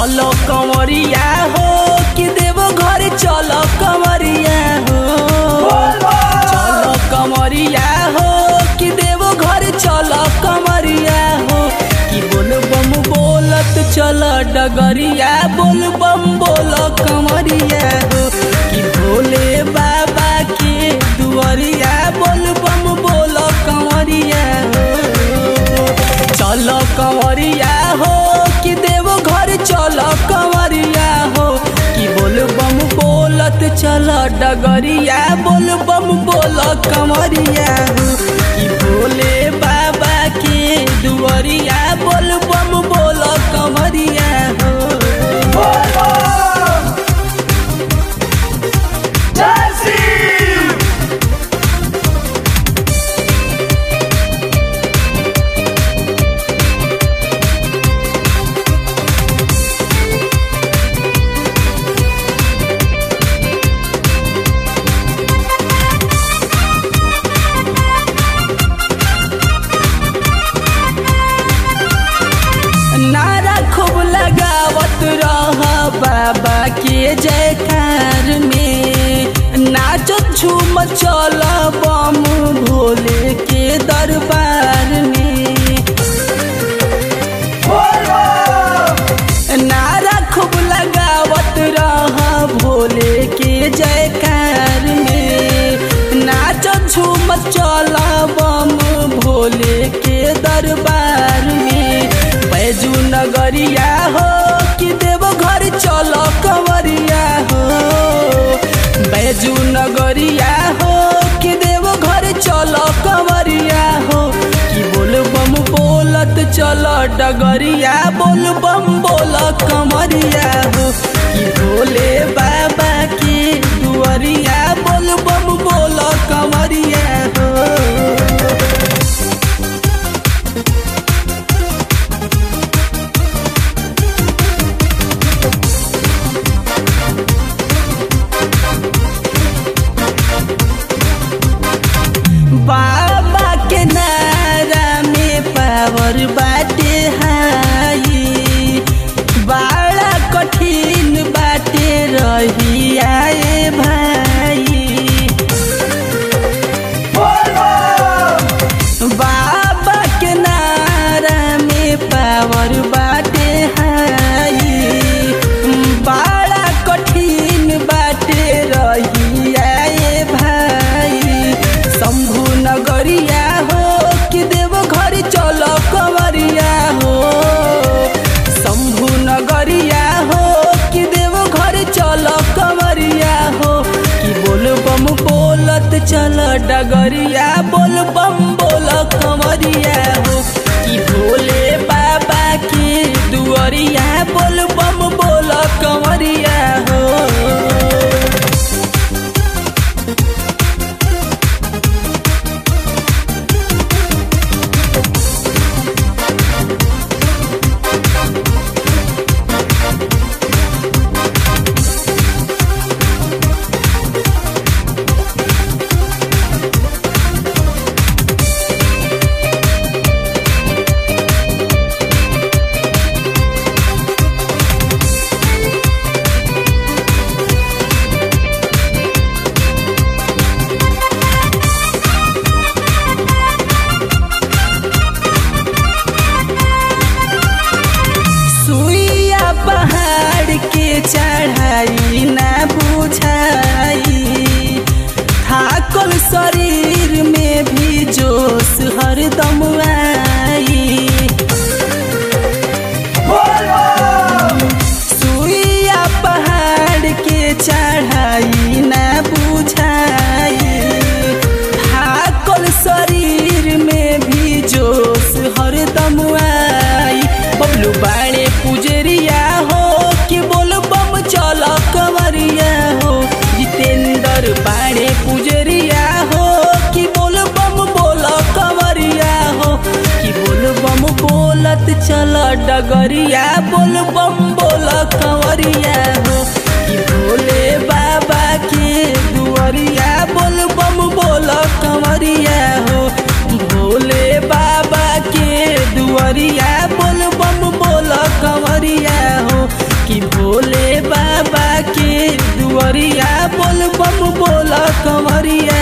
चलो कंवरिया हो कि देवो घर चलो कंवरिया हो चलो कंवरिया हो कि देवो घर चलो कंवरिया हो कि बोल बम बोलत चल डगरिया बोल बम बोल कंवरिया हो कि भोले बाबा के दुआरिया बोल बम बोल कंवरिया हो चलो कंवरिया हो कि देवो घर चलो कंवरिया हो कि बोल बम बोलत चल डगरिया बोल बम बोल कंवरिया हो कि भोले बाबा के दुआरिया बोल बम बोल कंवरिया हो नारा खूब लगावत रह बाबा के जयकार में नाचत झूम चल बम भोले के दरबार में नारा खूब लगावत रह भोले के जयकार में नाचत झूम चल बम भोले के दरबार में बैजू नगरिया हो कि देव घर चलो कंवरिया हो बैजू नगरिया हो कि देव घर चलो कंवरिया हो कि बोल बम बोलत चलो डगरिया बोल बम बोल कंवरिया हो कि भोले बाबा के दुआरिया बोल बम बोल कंवरिया हो बाबा के नारा में पावर बाटे हाई बड़ा कठिन बाटे रही आए भाई बाबा के नारा में पावर बाटे हाई बड़ा कठिन बाटे रही आए भाई शंभु नगरिया हो कि देव घर चलो कंवरिया हो शंभु नगरिया हो कि देव घर चलो कंवरिया हो कि बोल बम बोलत चल डगरिया बोल बम बोल कंवरिया हो कि भोले बाबा के दुआरिया बोल बम बोल कंवरिया हो सुइया पहाड़ के चढ़ाई ना बुझाई थाकल शरीर में भी जोश हरदम आई सुइया पहाड़ के चढ़ाई ना बुझाई थाकल शरीर में भी जोश हरदम आई बबलू बाड़े पुजरिया हो कि बोल बम चल कंवरिया हो जितेंद्र बाड़े पुजरिया हो कि बोल बम बोल कंवरिया हो कि बोल बम बोलत चल डगरिया बोल बम बोल कंवरिया हो कि भोले बाबा के दुआरिया बोल बम बोल कंवरिया हो भोले बाबा के दुआरिया बोल बम बोल कंवरिया हो भोले बाबा के दुआरिया बोल बम बोला कंवरिया